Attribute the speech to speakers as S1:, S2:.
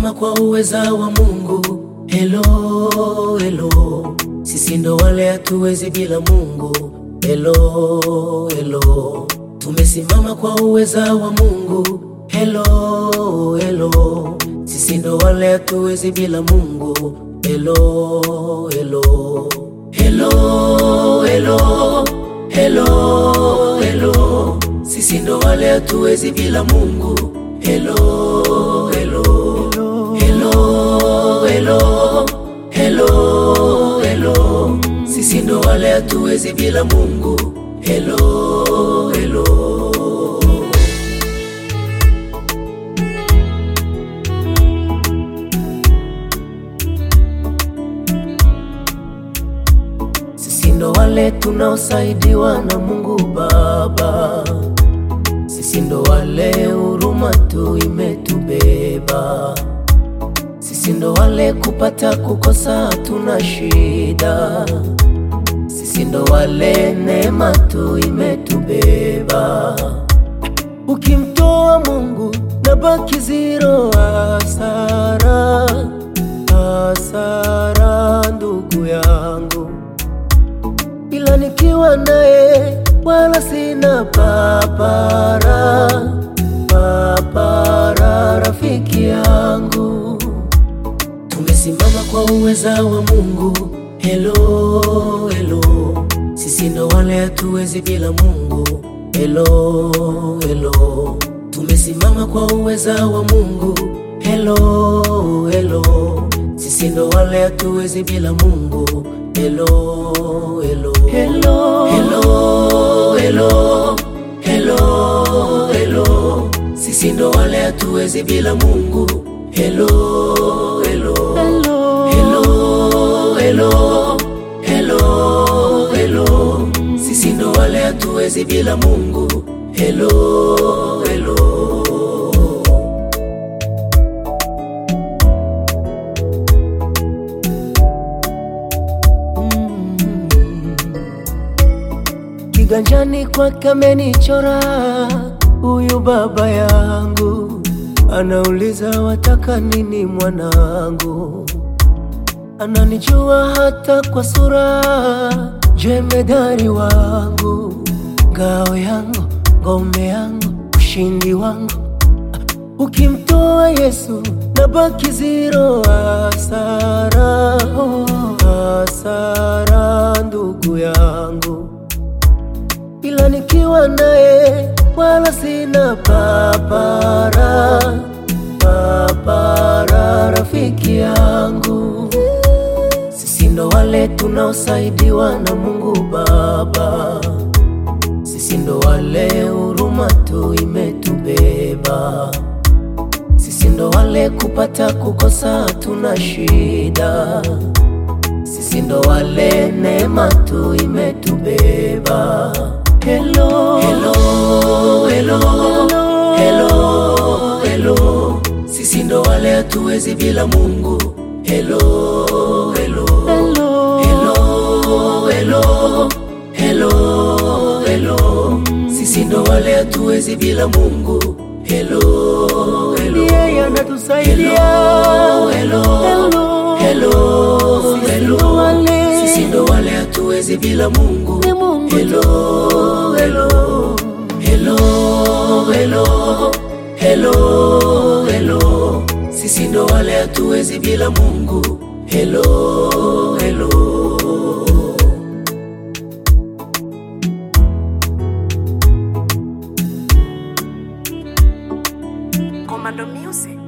S1: tumesimama kwa uweza wa Mungu. Hello, hello, sisi ndo wale hatuwezi bila Mungu. Hello, hello, tumesimama kwa uweza wa Mungu. Hello, hello, sisi ndo wale hatuwezi bila Mungu. Hello, hello, hello, hello, hello, hello, sisi ndo wale hatuwezi bila Mungu. Hello, hello, hello, hello, hello, hello, sisi ndo wale hatuwezi bila Mungu. Hello, hello. Sisi ndo wale tunaosaidiwa na Mungu Baba, sisi ndo wale huruma tu imetubeba, sisi ndo wale kupata kukosa tuna shida, sisi ndo wale neema tu imetubeba. Ukimtoa Mungu na baki zero, hasara, hasara ndugu yangu ila nikiwa naye wala sina papara, papara rafiki yangu. Tumesimama kwa uweza wa Mungu. Hello, hello, sisi ndo wale hatuwezi bila Mungu. Hello, hello, tumesimama kwa uweza wa Mungu. Hello, hello, sisi ndo wale hatuwezi bila Mungu. Hello, hello, hello, hello, hello, hello, hello, sisi ndo wale hatuwezi bila Mungu. Hello, hello, hello, hello, hello, hello, hello, sisi ndo wale hatuwezi bila Mungu. Hello, hello. Kiganjani kwake amenichora huyu baba yangu, anauliza wataka nini mwanangu, ananijua hata kwa sura, jemedari wangu, ngao yangu, ngome yangu, ushindi wangu. Ukimtoa Yesu na baki zero, hasara, hasara ndugu yangu ila nikiwa naye wala sina papara, papara rafiki yangu. Sisi ndo wale tunaosaidiwa na Mungu Baba, sisi ndo wale huruma tu imetubeba, sisi ndo wale kupata kukosa tuna shida sisi ndo wale neema tu imetubeba. Hello, hello, hello, hello, hello, sisi ndo wale hatuwezi bila Mungu. Hello, hello, hello, hello, hello, hello, hello, sisi ndo wale hatuwezi bila Mungu. Hello, hello,
S2: yeye anatusaidia.
S1: hello,
S2: Hello.
S1: hello,
S2: Sisi
S1: hello,
S2: ndo wale.
S1: sisi ndo wale hatuwezi bila Mungu.
S2: Ni Mungu tu.
S1: Hello, hello, hello, hello, hello, hello, sisi ndo wale hatuwezi bila Mungu. Hello, hello.
S3: Commando Music.